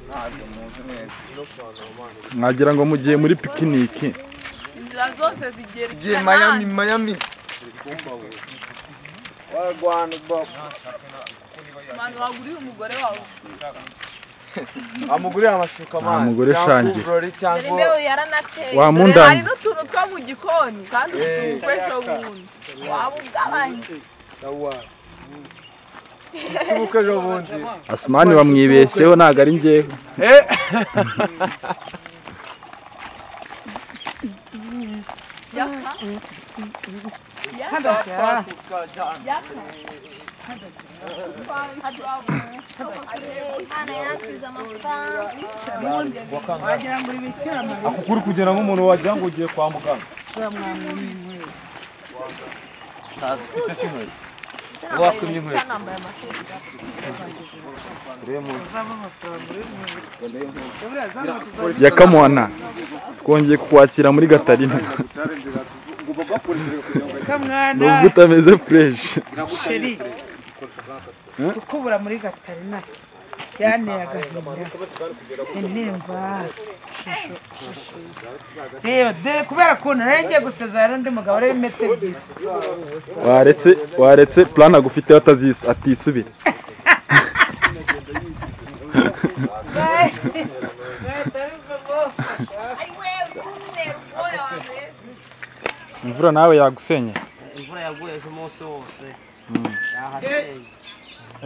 ntabwo muzi neza mwagira ngo mugiye muri pikiniki inzira zose zigera Tugiye Miami, Miami. wa rwanda bobo abantu waguriye umugore wawe Amugurira amashuka Nta amazi. mugore cyangwa shange. kuvurori dore cyangwa imbeho yaranateye Wa dore mundani. hari n'utuntu two mu gikoni kandi ufite umukoresho wundi waba ugabanye sawa. Tubuke ejo bundi. asimani bamwibeshyeho ntabwo ari njyewe yaka yaka Imana yansize amafaranga wagira ngo uri bikirama akukuri kugira ngo umuntu wagira ngo ugiye kwa muganga Ufite se inkweto? wakumye inkweto. nambaye amashuri Urebe munsi. yakamuhana twongeye kukwakira muri gatarina nubwo kamwana utameze fureshi sheri kukubura muri gatarina byanteye agahinda intimba shusho shusho. reba dore kubera ukuntu nari ngiye gusezerana n'undi mugabo ureba imetero ebyiri waretse waretse plan agufiteho atazis atisubira ari wewe kumwe rwose wameze imvura nawe yagusenya imvura yaguye ejo umunsi wose yahateye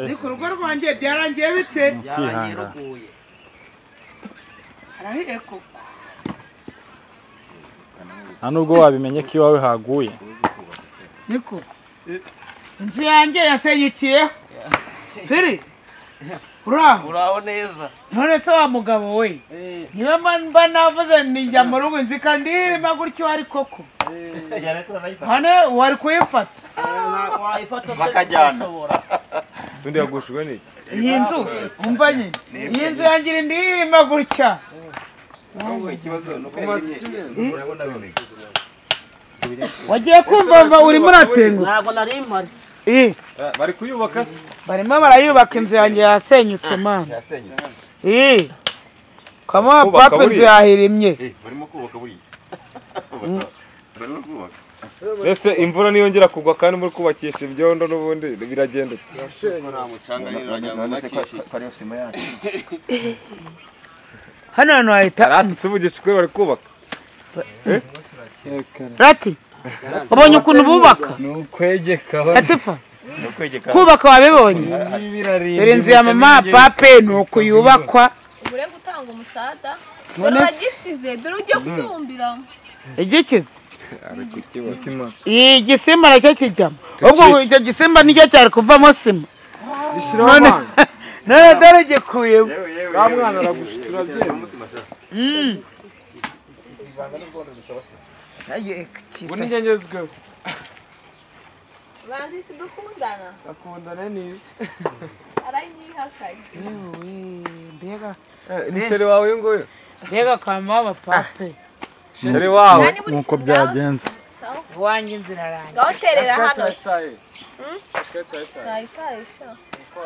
ni ku rugo rwanjye byarangiye bite yaragiye ruguye harahiye koko nta nubwo wabimenye ko iwawe haguye niko inzu yanjye yasenyukiyeho firi uraho uraho neza none se wa mugabo we niba mba navuze nijya mu rugo nzi kandi irima gutyo ari koko hano wari kuyifata wayifata bakajyana Undi yagushijwe n'iki? iyi nzu umva nyine iyi nzu yangira indi irima gutya wagiye kumva mva urimo uratenguka ntabwo nari mpari bari kuyubaka se barimo barayubaka inzu yanjye yasenyutse mana ii kama papa inzu yahirimye ese imvura niyongera kugwa kandi muri kubakisha ibyondo n'ubundi biragenda ute? hano hantu hahita tuvugisha ukuri bari kubaka rati ubonye ukuntu bubaka ni ukwegeka ratifa kubaka wabibonye dore inzu ya mama pape ni uku yubakwa mure gutanga umusada dore uragisize dore ugiye gucumbiramo igikiza iyi gisimba nacyo kijyamo ubwo icyo gisimba nicyo cyari kuvamo sima none none dore gikuyemo wa mwana aragushitse urabyemera Aye, Ubundi njye ngezweho. bazi si dukundana Akundana neza. aranyihakaye mbega Ni sheri wawe uyu nguyu? mbega kwa mama pape Sheri wawe. Nani muri nk'uko sindaba? byagenza Sawa. wanjye inzira irangiye ngaho terera hano Saye. nayitarisha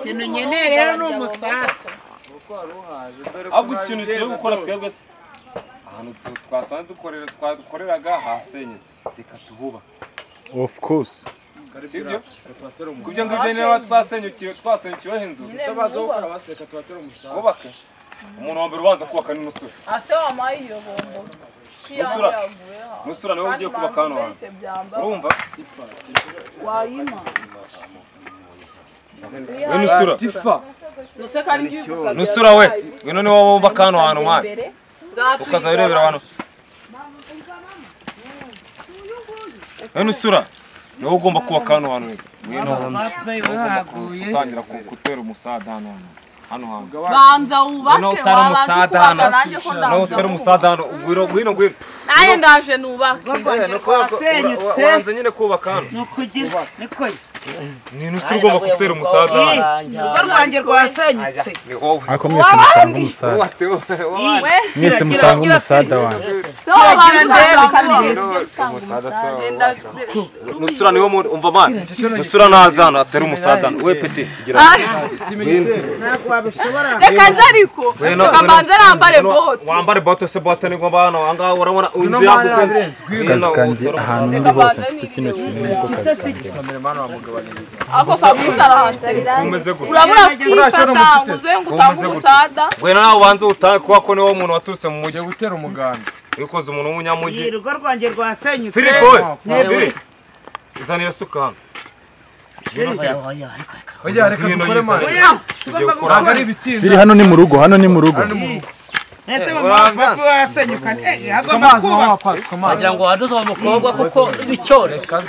ikintu nkeneye rero ni umusaka ahubwo ikintu turi gukora twebwe se ahantu tu- twasanze dukorera twadukoreraga hasenyutse reka tuhubake of course sibyo kubyo ngibyo niba twasenyukiwe twasenyukiweho inzu twubake umuntu wa mbere ubanza kubaka ni musore ase wamaye iyo bombo Musura. musura niwe ugiye kubaka hano hantu urumva wayima we nusura nuse kandi ugiye gusabira nusura we we none wowe wubaka hano hantu mwana imbere ukazajya urebera abantu we nusura niwe ugomba kubaka hano hantu pape wahaguye utangira ku- gutera umusada hano hantu hano hantu banza wubake Noneho utari wabanza umusada ukubaka, hano. nanjye ko nawe ndaza utera umusada hano ngwino ngwino ngwino nanjye ndaje nubake wasenyutse wanze nyine kubaka hano ni ukugira ni kure ni inusi ugomba gutera umusaza Eh, urugo rwanjye rwasenyutse ni wowe ariko mwese mutanga umusada watewe mwese mutanga umusada wanjye kiragira ndebe kandi sobanura rero umusada genda nusura niwe muntu umva mwana nusura naza hano atera umusadano we peti gira ntabwo wabishobora reka nze ariko reka mbanze nambare bote wambare bote se bote ni ngomba hano ahangaha urabona inzu yagutse akazi kanjye ahantu ndi hose mfite kino kintu niko kazi kanjye ako kabuza arahanze umeze gutya urabura kwifata ngo uze ngo utange umusada wena nawe ubanza utahe kuba ko niwe muntu waturutse mu mujyi gutera umuganda wikoze umuntu w'umunyamujyi Iyi rugo rwanjye rwasenyutse filipo we Yego. Filipo, zana iyo suka hano ujya reka Hino dukore mani yizana. Oya, tugiye tugomba ntabwo gukora hano ari ibitinda biri hano ni mu rugo hano ni mu rugo Ese mama papa wasenyuka eh agomba amazi kuba mama pasi amazi ngo waduze uwo mukobwa kuko bityo reka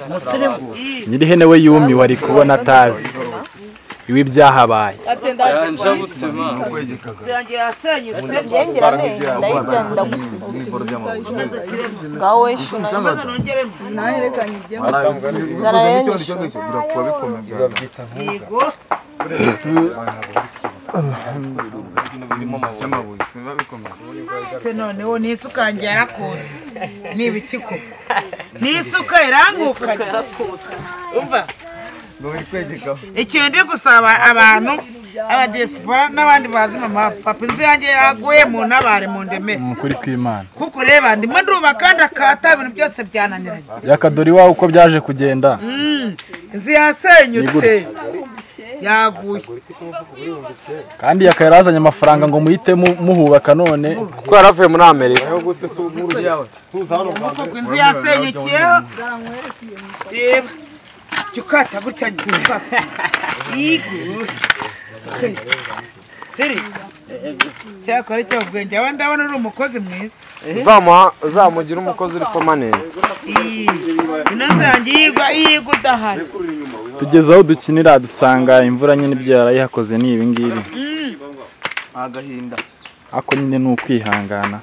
umusirimu nyirihene we yumi wari kubona atazi iwe ibyahabaye yanjye yasenyutse ngengira amenyo ndayibwira nti ndagusiga ngaho weshu nayo maze nongeremo nawe reka njye nzara rero nyishu yego se noneho n'isuka yanjye yarakutse ni ibiki koko n'isuka irangukanye umva ikintu ndi gusaba abantu abadesipora n'abandi bazi mama papa inzu yanjye yaguye mu ntabare mu ndemere ni ukuri kw'imana kuko ureba ndimo ndubaka kandi akata ibintu byose byananiranye yakadori iwawe uko byaje kugenda inzu Ni yasenyutse gutya. yaguye kandi yakaba yarazanye amafaranga ngo muhite mu- muhubaka none kuko yari avuye muri amerika ubwoko bw'inzu yasenyukiyeho reba jya ukata gutya jya ukata yigo siri cyakora icyo ubwenge aba ndabona uri umukozi mwiza uzamuha uzamugire umukozi uri permanent Ii, ino nzu yanjye yigwa yigwa udahari tugeze aho dukinira dusanga imvura nyine ibyo yarayihakoze ni ibi ngibi agahinda ariko nyine ni ukwihangana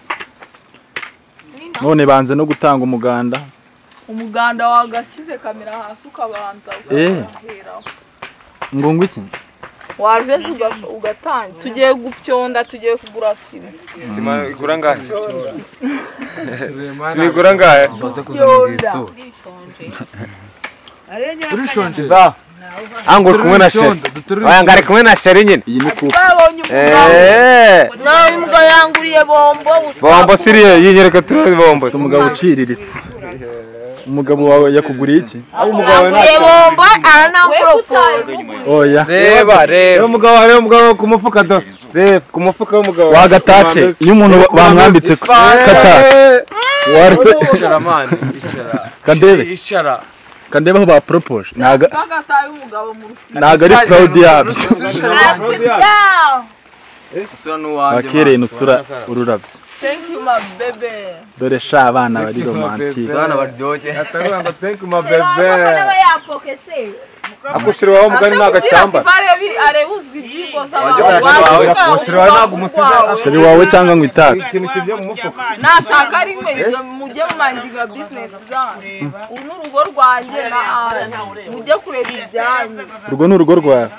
none banze no gutanga umuganda umuganda wagashyize kamera hasi ukabanza ukaheraho ngo ngo iki wajeze uga- ugatangira tugiye gupyonda tugiye kugura sima sima igura ngahe sima igura ngahe pyonda ango uri kumwe na sheri aya ngo ari kumwe na sheri nyine iyi ni kupe babonye umugabo eee nawe imbwa yanguriye bombo bombo siriye yinyereka turi bombo umugabo uciriritse umugabo wawe yakuguriye iki utanguriye bombo we aranampropoza utaye oya reba reba umugabo reba umugabo ku mufuka do reba ku mufuka w'umugabo wagatatse iyo umuntu bamwambitse kata waretse icaramani icara kandebe icara kandebe aho bapropoje ntago bagataye umugabo mu rusina ntago ari proud yabyo usura n'uwanjye bakereye nusura ururabyo thank you my baby dore sha abana bari romantike bana baryoshye ngo thank you my bebe n'aba yapoke se agushiriwaho umugani ntago acyambara areba uzwi ibyigo z'abantu Wajya wawe wawe, ubwawe, ushira wawe ntabwo umusize, wawe. sheri wawe cyangwa ngo itabi ikintu kivuye mu mufuka nashaka ari mwe ibyo mujye mumangiga bizinesi zanyu uru ni urugo rwanjye na ara mujye kureba ibyanyu urwo ni urugo rwawe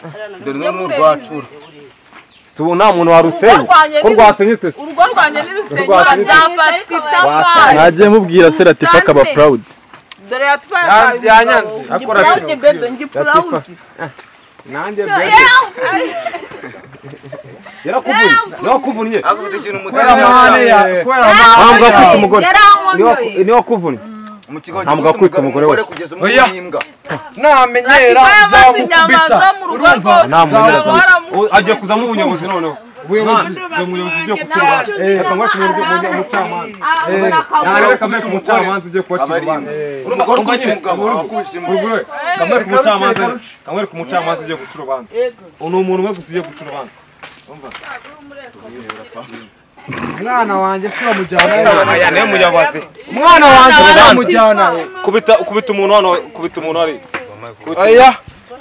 dore mujye n'uruhu kureba rwacu ibyanyu. si ubu nta muntu warusenya ko rwasenyutse se urugo rwanjye n'irusenyura byafatita amazi ntagiye mubwira seratifa akaba proud dore yatwaye Yanzi, yanyanzi. Akora ngiprawudi bebe ngiprawudi nanjye bebe yarakuvunye yarakuvunye akufite ikintu kubera amahane ya kubera amahane afite umugore niwe wakuvunnye mu kigo ntabwo akwita umugore we kugeza umugore imbwa namenyera amaze inyama zo mu rugo rwose Nta muntu uzaba waramu- agiye kuzamo ubuyobozi noneho ubuyobozi ubuyobozi ugiye kucyura abona akabuye. Kamwe ku mucamanza ugiye kubacira urubanza urumva ko ukwishe umugabo wakwishe umugore kamwe ku mucamanza kamwe ku mucamanza ugiye gucura urubanza ni umuntu umwe gusa ugiye gucura urubanza umwana wanjye si bamujyana aya niwe muyobozi umwana wanjye si bamujyana kubita kubita umuntu hano kubita umuntu hari oya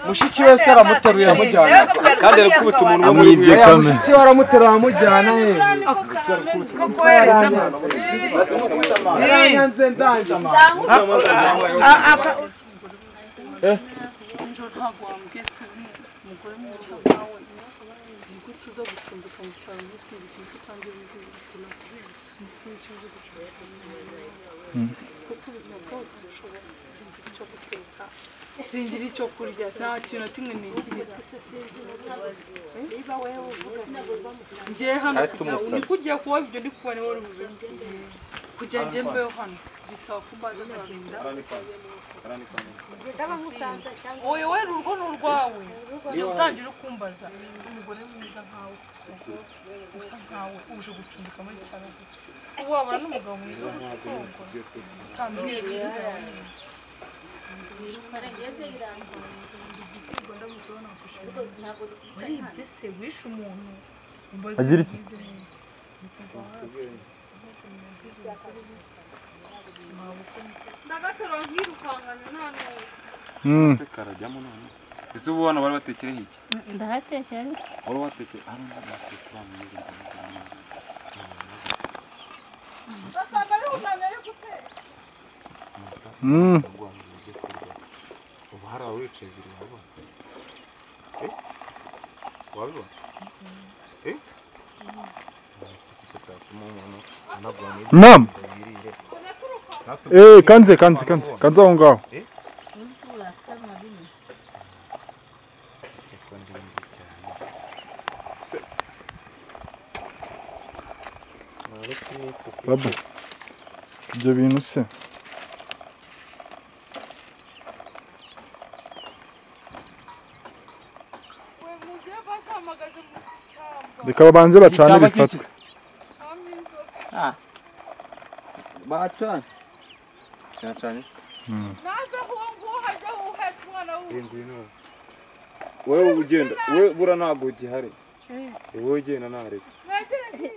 mushiki we se aramuteruye aramujyana kandi ari gukubita umuntu umwe muri amwibye oya kame mushiki we aramuteruye aramujyana ye kuko wereza amazi Ii, nyanze ndanze a- aka- ejo ntabwo wamugesta umugore mwiza nawe nibwo tuza gucumbika mu cyaro n'ikindi kintu utangiye gukina kubera n'icyo uzi gucumbika mu cyaro. kuko ubuzima bwose bushobora singira icyo guteka singira icyo kurya nta kintu na kimwe nigira Eh? niba wewe uvuga ngo njye hano kugira ngo niko ugiye kuba ibyo ndi kubona wowe ubimenye kugira ngo mbeho hano bisaba ko mbaza kugenda oye we urugo ni urwawe jya utangira ukumbaza si umugore mwiza nkawe kuko usa nkawe uje gucumbika muri cyane ubu wabona n'umugabo mwiza ugutunga utambwiye ibyiza wawe waribye se wishe umuntu Agira iki? ndagatero nkirukanganya nta n'ubu Mm. karajyamo none ese ubu hano bari batekereho iki ndahatekera wari watekere hano ndahasekera mu gihe basanga ari umwana ari gutera Mm. ubu hari aho wicaye ibiri wabona Eh? wabibona Eh? Mwese kutatuma umuntu anagwa mu Naam. birire. Eh, kanze kanze kanze. Kanze aho ngaho. Sekonde mbi cyane. Babu. Ibyo bintu se. we mujye bashamagaze mu cyamba Reka babanze bacane Icyaba bifatwe. hamwe inzoga bacanye Cyane naze uwo nguwo hajya wuhetse umwana wuwe Wewe ugenda, wewe bura ntabwo ugihari. Wowe ugenda ntarebe. mwegere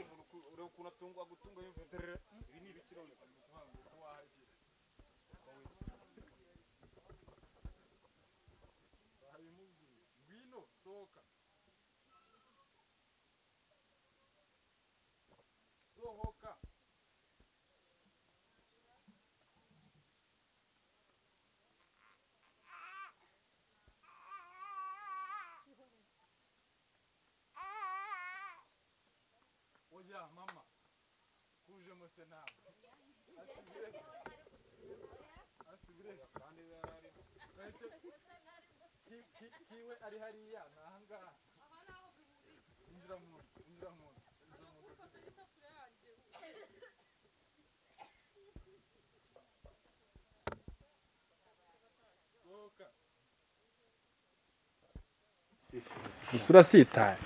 Isura sitaye.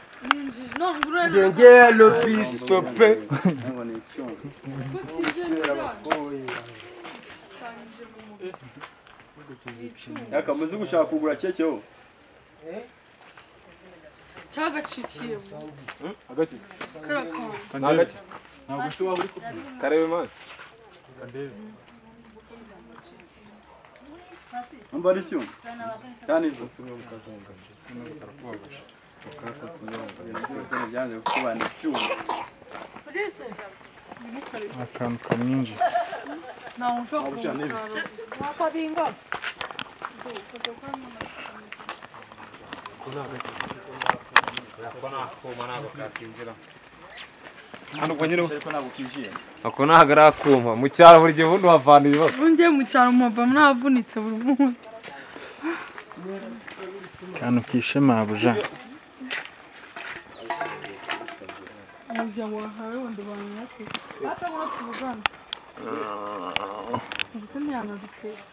none urebe Ngeye lobisto pe. yakamaze gushaka kugura kekeho cyagacikiye Agati. karakanga Agati. Ntabwo se waba uri ku. Karebe man. umva ari icyuma cyane izo byanze kukubana icyuma polisi ntimukore Akantu kamwinjira. ntawe ushobora kumusarura wakabinga Hano kwa nyine. ariko ntabwo kinjiye Ako ntabwo ari akuma. Mu cyaro buri gihe ubundi wavana ibibazo. ngiye mu cyaro mpava navunitse buri munsi Akantu kishe mabuja. umuryango wahawe wenda abantu nyakuri batabona tuvugana mbese ntiyanaduteka